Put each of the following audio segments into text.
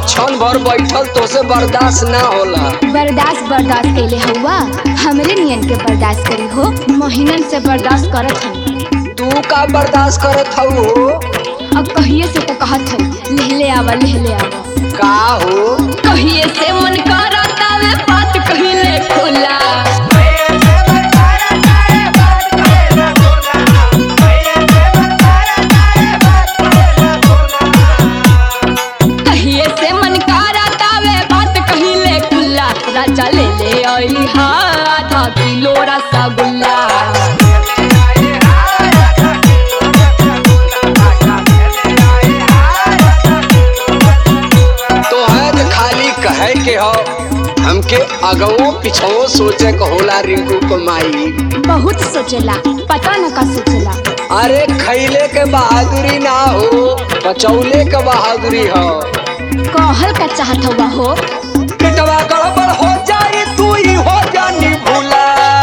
क्षण भर बैठल तोसे बर्दाश्त ना होला बर्दाश्त बर्दाश्त कैले हुआ हमरे नियन के बर्दाश्त करी हो महीनन से बर्दाश्त करत हूँ तू का बर्दाश्त करत हऊ हो अब कहिए से तो कहत हूँ लेहले आवा लेहले आवा का हो कहिए से मन करत आवे बात कहिले खुला कहिए से मन करत आवे बात कहिले खुला राजा ले ले आई हा आधा किलो रसगुल्ला तो है खाली कहे के हो हमके अगवो पिछवो सोचे के होला रिंकू को माई बहुत सोचेला पता न का सोचेला अरे खैले के बहादुरी ना हो बचौले के बहादुरी हो कहल का चाहत हुआ हो पेटवा गड़बड़ हो जाए तू ही हो जानी भूला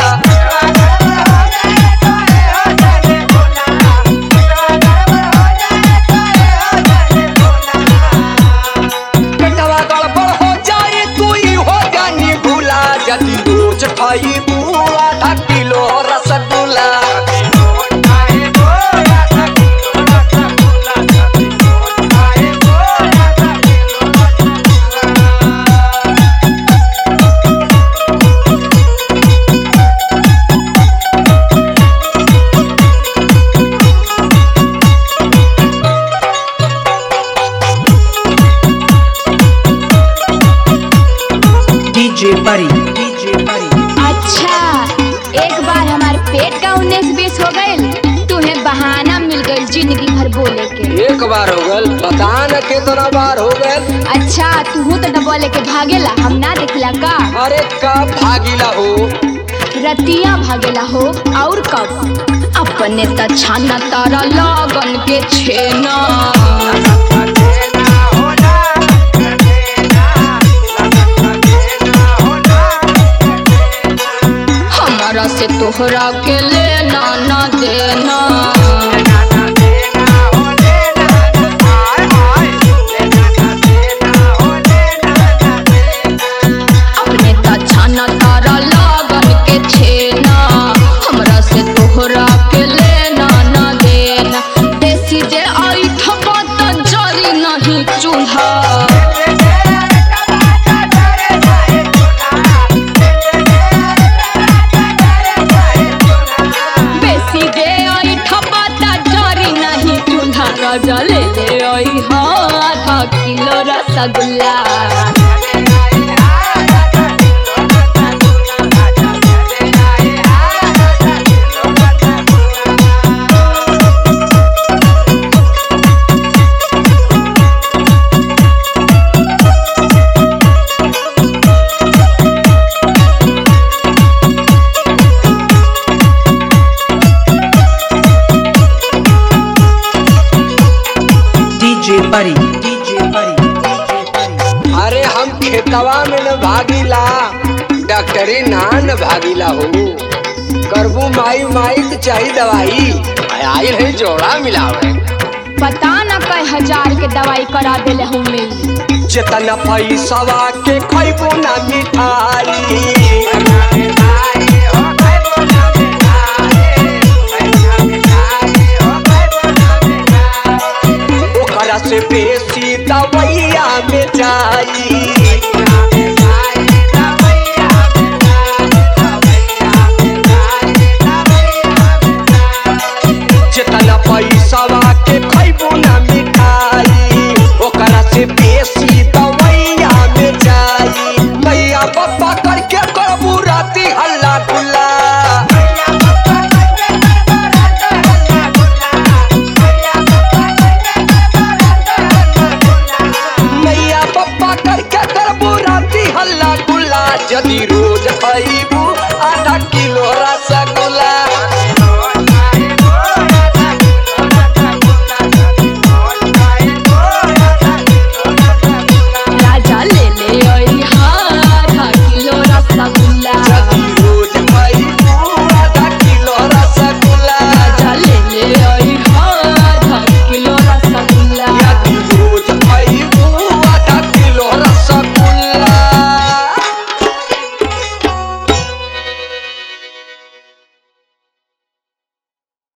पेटवा गड़बड़ हो जाए तू ही हो जानी भूला यदि रोज खाई बुआ आधा किलो rasgulla DJ Buddy. DJ Buddy. अच्छा एक बार हमार पेट का उन्नीस बीस हो गईल तुम्हें बहाना मिल गईल जिंदगी भर बोले के एक बार हो गल पता न कितना बार हो गल अच्छा तू तो डबा लेके भागेला हम ना देखला का अरे कब भागीला हो रतिया भागेला हो और कब अपने त छाना तारा लगन के छेना हमारा से तोहरा के लेना ना देना अपने त छाना तारा लगन के छेना हमरा से तोहरा के लेना ना देना देसी जे आई थबा त जरी नहीं चूल्हा बेसी दे आई ठपा ता जरी नहीं चूल्हा राजा ले ले आई हाँ आधा किलो rasgulla DJ Buddy. DJ Buddy. DJ Buddy. अरे हम खेतवा में न भागीला डॉक्टरी ना न भागीला हो करबू माई माई तो चाहिए दवाई आयल है जोड़ा मिलावे पता न कई हजार के दवाई करा देले हमें जितना पैसवा के खैबू ना मिठाई ओकरा से बेसी दवैया में जाई जितना पैसवा के खैबू ना मिठाई ओकरा से बेसी दवैया में जाई मैया पप्पा करके करबू राती हल्ला गुल्ला मैया पप्पा करके करबू राती हल्ला गुल्ला यदि रोज खैबू आधा किलो रसगुल्ला